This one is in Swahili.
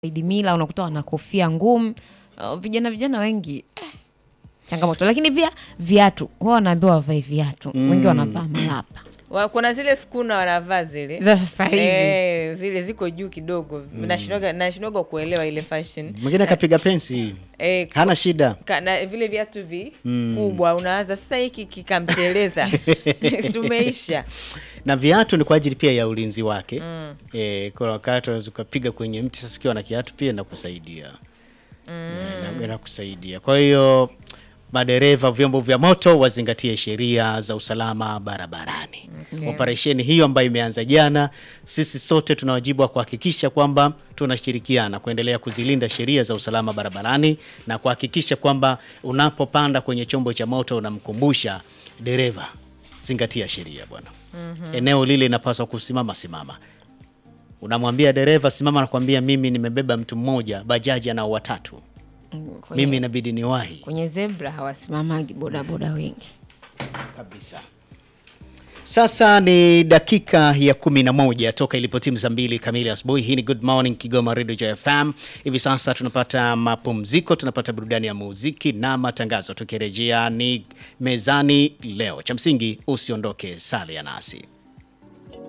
Saidi Mila unakuta wana kofia ngumu. Uh, vijana vijana wengi eh, changamoto, lakini pia viatu huwa wanaambiwa wavae viatu, wengi wanavaa malapa Wa- kuna zile skuna wanavaa zile za sasa hivi Eh, zile ziko juu kidogo nashindwaga nashindwaga kuelewa ile fashion mwingine akapiga pensi eh, hana shida ka, na vile viatu vikubwa unawaza sasa hiki kikamteleza tumeisha na viatu ni kwa ajili pia ya ulinzi wake mm. E, kwa wakati unaweza ukapiga kwenye mti sasa ukiwa na kiatu pia inakusaidia mm. inakusaidia kwa hiyo madereva vyombo vya moto wazingatie sheria za usalama barabarani Okay. operesheni hiyo ambayo imeanza jana sisi sote tuna wajibu wa kuhakikisha kwamba tunashirikiana kuendelea kuzilinda sheria za usalama barabarani na kuhakikisha kwamba unapopanda kwenye chombo cha moto unamkumbusha dereva zingatia sheria bwana mm-hmm. eneo lile inapaswa kusimama simama unamwambia dereva simama nakwambia mimi nimebeba mtu mmoja bajaji anao watatu kwenye, mimi inabidi niwahi kwenye zebra hawasimamagi bodaboda wengi. kabisa sasa ni dakika ya kumi na moja toka ilipotimu saa mbili kamili asubuhi hii ni good morning kigoma radio Joy fm hivi sasa tunapata mapumziko tunapata burudani ya muziki na matangazo tukirejea ni mezani leo cha msingi usiondoke salia nasi